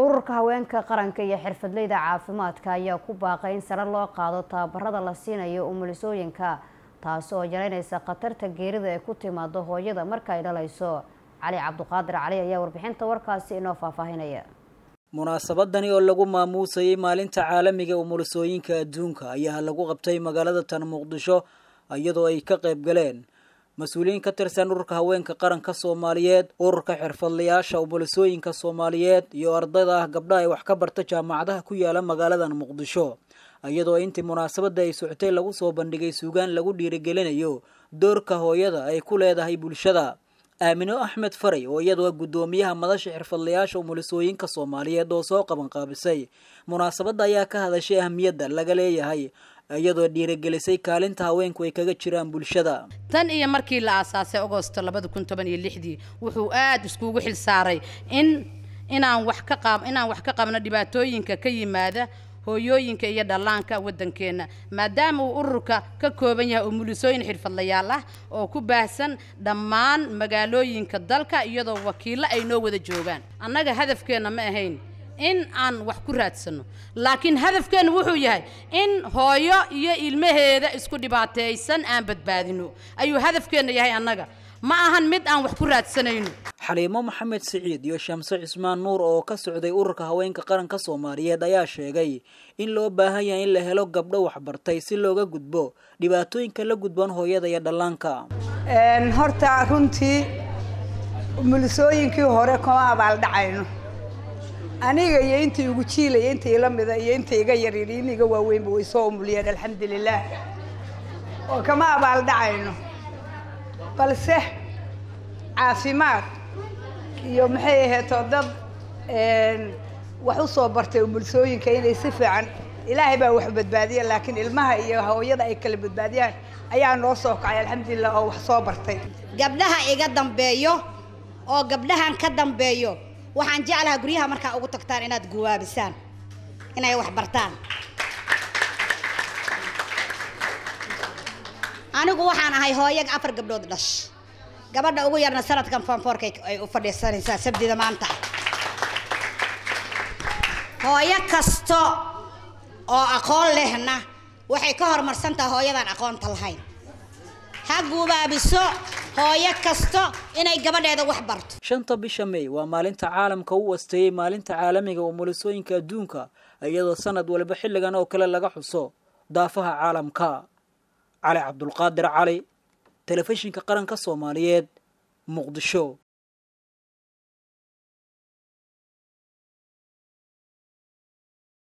ururka haweenka qaranka iyo xirfadleyda caafimaadka ayaa ku baaqay in sare loo qaado tababarada la siinayo umulisooyinka taasi oo yaraynaysa khatarta geerida ee ku timaado hooyada marka ay dhalayso cali cabduqaadir cali ayaa warbixinta warkaasi inoo faahfaahinaya munaasabadani oo lagu maamuusayay maalinta caalamiga umulisooyinka adduunka ayaa lagu qabtay magaalada tan muqdisho iyadoo ay ka qayb galeen mas-uuliyiin ka tirsan ururka haweenka qaranka soomaaliyeed ururka xirfadlayaasha umulisooyinka soomaaliyeed iyo ardayda ah gabdha ay wax ka barta jaamacadaha ku yaala magaaladan muqdisho iyadoo intii munaasabada ay socotay lagu soo bandhigay suugaan lagu dhiirigelinayo doorka hooyada ay ku leedahay bulshada aamino axmed faray oo iyadoo guddoomiyaha madasha xirfadlayaasha umulisooyinka soomaaliyeed oo soo qabanqaabisay munaasabadda ayaa ka hadashay ahmiyadda laga leeyahay iyadoo dhiirigelisay kaalinta haweenku ay kaga jiraan bulshada tan iyo markii la aasaasay agosto labada kun toban iyo lixdii wuxuu aada iskugu xil saaray in inaan wax ka qab inaan wax ka qabno dhibaatooyinka ka yimaada hooyooyinka iyo dhallaanka waddankeenna maadaama uu ururka ka kooban yahay umulisooyin xirfadlayaal ah oo ku baahsan dhammaan magaalooyinka dalka iyadoo wakiillo ay noo wada joogaan annaga hadafkeenna ma ahayn in aan wax ku raadsano laakiin hadafkeennu wuxuu yahay in hooyo iyo ilmaheeda isku dhibaataysan aan badbaadino ayuu hadafkeenna yahay annaga ma ahan mid aan wax ku raadsanayno xaliimo maxamed siciid iyo shamse cismaan nuur oo ka socday ururka haweenka qaranka soomaaliyeed ayaa sheegay in loo baahan yahay in la helo gabdho waxbartay si looga gudbo dhibaatooyinka la gudban hooyada iyo dhallaanka horta runtii umulisooyinkii hore kuma abaaldhacayno aniga iyo inta igu jiilaya inta ila mida iyo inta iga yaryari in iga waaweynba way soo umuliyeen alxamdulilaah oo kama abaaldhacayno balse caafimaad iyo maxay aheeto dad wax u soo bartay umulisooyinka inay si fiican ilaahay baa wax badbaadiya laakiin ilmaha iyo hooyada ay kala badbaadiyaan ayaa noo soo kacay alxamdulilah oo wax soo bartay gabdhaha iga dambeeyo oo gabdhahan ka dambeeyo waxaan jeclahaa guryaha markaa ugu tagtaan inaad guwaabisaan inay wax bartaan anigu waxaan ahay hooyag afar gabdhood dhash gabadha ugu yarna sanadkan foonfoorka ay u fadhiisanaysaa sabdida maanta hooyo kasto oo aqoon lehna waxay ka horumarsan tahay hooyadaan aqoonta lahayn ha guubaabiso hooyo kasto inay gabadheeda wax barto shanta bisha may waa maalinta caalamka u wasteeyey maalinta caalamiga umulisooyinka adduunka iyadoo sanad waliba xilligan oo kale laga xuso daafaha caalamka cali cabdulqaadir cali telefishinka qaranka soomaaliyeed muqdisho